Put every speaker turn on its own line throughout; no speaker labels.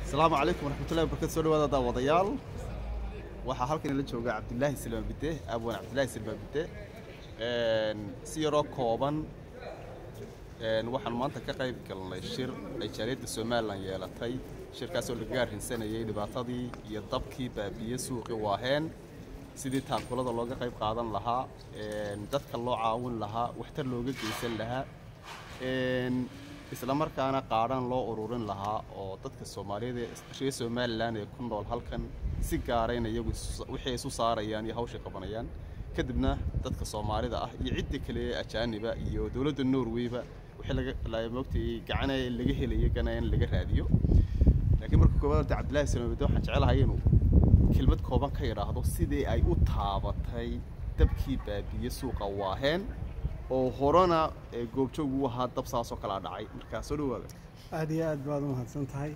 asalaamu calaykum waraxmatullahi wabarakatu soo dhawaada daawadayaal waxaa halkan ila jooga cabdilaahi silmaan bide abwan cabdilaahi silmaan bide si yaroo kooban waxaan maanta ka qayb galnay shir ay jaaliyadda somalilan yeelatay shirkaasoo laga arrinsanayay dhibaatadii iyo dabkii baabiye suuqii waaheen sidii taankulada looga qayb qaadan lahaa dadka loo caawin lahaa waxtar looga geysan lahaa isla markaana qaadhan loo ururin lahaa oo dadka soomaaliyeed ee reer somalilan ee ku nool halkan si gaarayna iyagu wixii isu saarayaan iyo hawshay qabanayaan kadibna dadka soomaalida ah iyo cidda kale ee ajaaniba iyo dowladda norwayba wixii laga moogtay gacana laga helaya gana in laga raadiyo laakiin marka koowaad horta cabdillahi salmabide waxaan jecelahay inuu kelmad kooban ka yidhaahdo sidii ay u taabatay dabkii baabiye suuqa waaheen oo horena goobjoog u ahaa dab saasoo kalaa dhacay markaa soo dhawaada
aada iyo aad baad u mahadsan tahay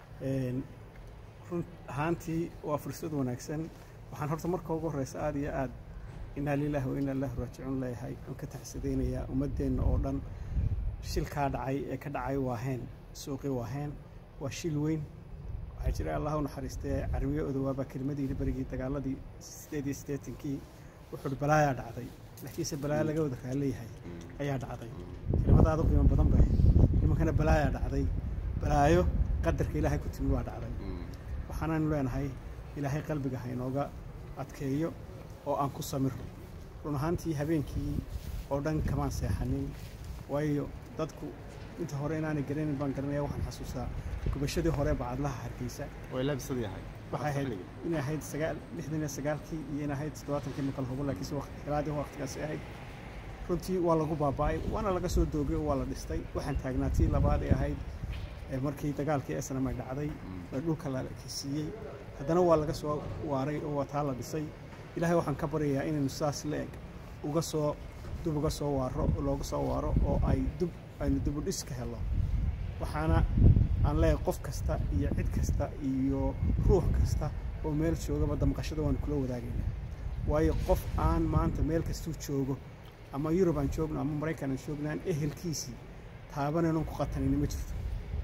run ahaantii waa fursad wanaagsan waxaan horta marka ugu horreysa aada iyo aad inaa lilaahi wa inaa ilaahi raajicuun leeyahay aan ka taxsadaynayaa ummaddeenna oo dhan shilkaa dhacay ee ka dhacay waaheen suuqii waaheen waa shil weyn waxaa jira allah u naxariistay carwiye odowaabaa kelmadiina berigii dagaaladii sideed iyo siddeetankii wuxuuhi balaayaa dhacday laakiinse balaayo laga wada raaleeyahay ayaa dhacday kelimadaada u qiimo badan bay nimankana balaayaa dhacday balaayo qadarka ilaahay ku timi waa dhacday waxaanaynu leenahay ilaahay qalbiga ha inooga adkeeyo oo aan ku samiro run ahaantii habeenkii oo dhan kamaan seexanin waayo dadku inta hore inaanay garanayn baan garanaya waxaan xasuustaa gubashadii hore bacadlaha hargeysa
way laabisad yahay
waxay ahayd inay ahayd sagaal lixdan iyo sagaalkii iyo in ahayd toddobaatankii makal hubo laakiinse xilaadii waqtigaasi ahayd runtii waa lagu baaba'ay waana laga soo doogay oo waa la dhistay waxaan taagnaa tii labaad ee ahayd markii dagaalkii esnam ay dhacday ee dhulka la kisiiyey haddana waa laga soo waaray oo waa taa la dhisay ilaahay waxaan ka baryayaa inaynu saas la eg uga soo dub uga soo waaro looga soo waaro oo ay dub aynu dib u dhis ka helo waxaana aan leeyahay qof kasta iyo cid kasta iyo ruux kasta oo meel joogaba damqashada waanu kula wadaagaynaa waayo qof aan maanta meel kastuu joogo ama yurub aan joogno ama maraykan aan joogno aan ehelkiisii taabanaynon ku qatanayna ma jirto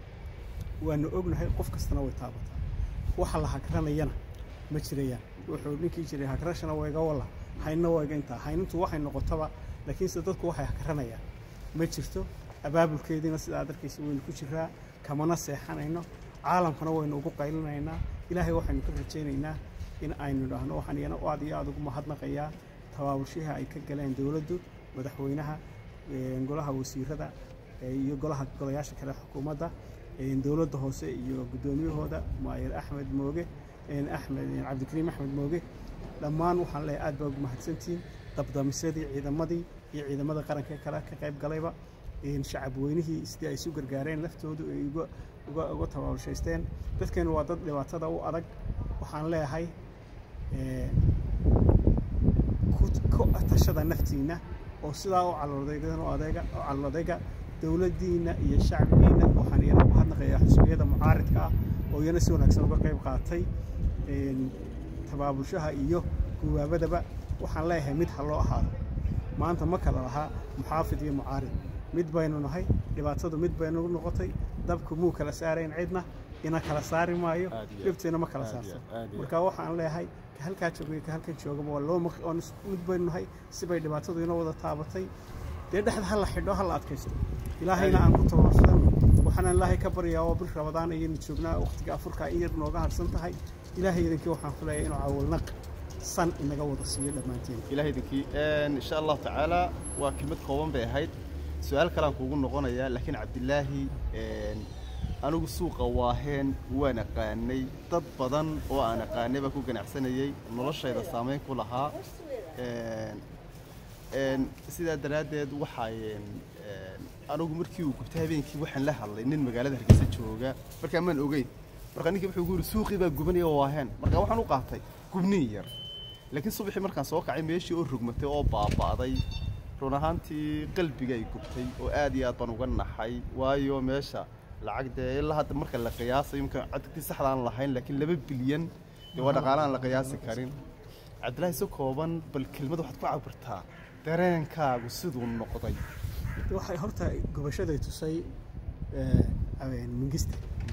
waanu ognahay qof kastana way taabataa waxa la hagranayana ma jirayaan wuxuu ninkii jiray hagrashana wayga walla haynna wayga intaa haynintu waxay noqotaba laakiinse dadku waxay hagranayaan ma jirto abaabulkeediina sidaa darkiisa waynu ku jiraa kamana seexanayno caalamkana waynu ugu qaylinaynaa ilaahay waxaynu ka rajaynaynaa in aynu idhaahno waxaan iyana aad iyo aada ugu mahadnaqayaa tabaabulshihii ay ka galeen dowladdu madaxweynaha golaha wasiirada iyo golaha golayaasha kale xukuumadda dowladda hoose iyo guddoomiyahooda maayer axmed mooge axmed cabdikariim axmed mooge dhammaan waxaan leeyahay aad baa ugu mahadsantihiin dabdamisyadii ciidamadii iyo ciidamada qaranka kale ka qayb galayba shacab weynihii sidii ay isu gargaareen laftoodu ay uga tabaabulshaysteen dadkeenu waa dad dhibaatada u adag waxaan leeyahay ku tashada naftiinna oo sidaa u caloodeegan oo adeega oo calodayga dowladdiinna iyo shacbigiinna waxaan iyana u hadnaqayaa xusbiyada mucaaridka ah oo iyana si wanaagsan uga qayb qaatay tabaabulshaha iyo gubaabadaba waxaan leeyahay mid ha loo ahaado maanta ma kala lahaa muxaafid iyo mucaarid mid baynu nahay dhibaatadu mid baynu noqotay dabku muu kala saarayn cidna ina kala saari maayo dhibtiina ma kala saarto marka waxaan leeyahay ka halkaa joogay ka halkan joogaba waa loo mid baynu nahay sibay dhibaatadu ina wada taabatay dee dhexda ha la xidho ha la adkaysto ilaahayna aan ku tababarsan waxaanaan ilaahay ka baryaa oo bil rabadaan ayaynu joognaa waqtiga afurka in yar nooga harsan tahay ilaahay idinkii waxaan ku leeyahay inuu caawilnaq san inaga wada siiyo dhammaanteen
ilahay idinkii insha allahu tacaala waa kelmad kooban bay ahayd su-aal kalean kuugu noqonayaa laakiin cabdilaahi anigu suuqa waaheen waan aqaanay dad badan oo aan aqaanay baa ku ganacsanayay noloshayda saamayn ku lahaa sidaa daraaddeed waxay anigu markii uu gubtay habeenkii waxaan la hadlay nin magaalada hargeysa jooga markaa maan ogeyn markaa ninkii wuxuu gu yidhi suuqii baa gubanaya waaheen markaa waxaan u qaatay gubniin yar laakiin subaxii markaan soo kacay meeshii oo rogmatay oo baaba'day run ahaantii qalbiga ay gubtay oo aad iyo aad baan uga naxay waayo meesha lacag dee ilaa hadda marka la qiyaasayo imka cadadkii saxda aan lahayn laakiin laba bilyan dee waa dhaqaale aan la qiyaasi karin cabdillaahi si kooban bal kelmad waxaad ku cabirtaa dareenkaagu siduu noqday
waxay horta gubashaday tusay mingista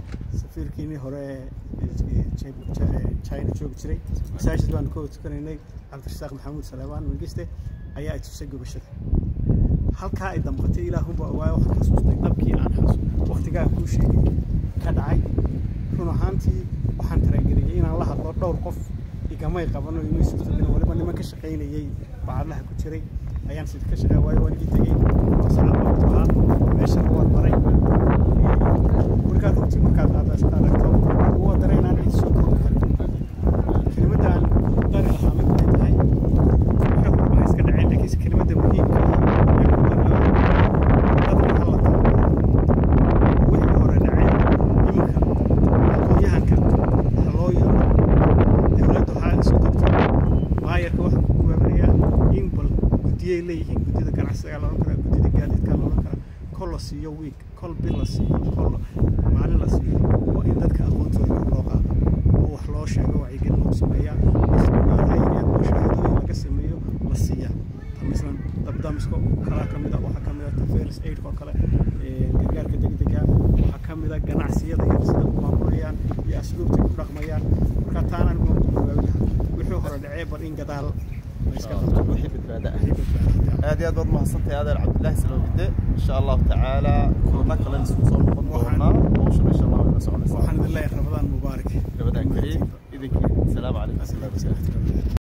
safiirkiinii hore ee china joogi jiray masaajid baanu ka tukanaynay cabdirasaaq maxamuud salebaan mangiste ayaa ay tusay gubashada halkaa ay damqatay ilaahunbaa ogaayo waxaan xasuustay dabkii aan xasu waqtigaa aan kuu sheegay ka dhacay run ahaantii waxaan tarageliyey inaan la hadlo dhowr qof igamay qabano imay suurtagelin waliba niman ka shaqaynayey bacadlaha ku jiray ayaan sida ka shaqeey waayo waan ii tegey tasacad ahaa meeshana waan maray markaad runtii markaad aragto waa dareynaan cid soo koobi karin kelimadda aan dari lahaa mid ay tahay waxa walba iska dhaceen laakiinse kelimadda muhiimka ah ee ku darnaa dadka hala taabaro wixii hore dhaceen iminka aqoonyahanka ha loo yeero dowladdu waxaa isu degtay maayarka waxaa ku guwaabinayaa in bal guddiyay leeyihiin guddida ganacsiga la odhan karaa guddida gaadiidka la odhan karaa kol la siiyo wiig kol bil la siiyo kol maalin la siiyo waa in dadka aqoontooda loo qaado oo wax loo sheego wacyigelin lagu sameeyaa ismaalayneed oo shahaadooyin laga sameeyo la siiyaa mislan dabdamisko kalaa ka mida waxaa ka mida taferis aidka oo kale gargaarka degdega waxaa ka mida ganacsiyada iyo sida u maamulayaan iyo asluubtay ku dhaqmayaan marka taana anigu waan ku wixii hore dhacee bal in gadaal la iska qabto
wixii badbaada ah
wixii badbaada
aad iyo aad baad mahadsantahay adeer cabdillaahi salowide insha allahu tacaala kulana kalen isku soo noqon doonaa hawshan insha allah way la soconaysaa
waxaan idin leeyahay ramadaan mubaarak
gabadhaan kariim idinkii asalaamu calaykum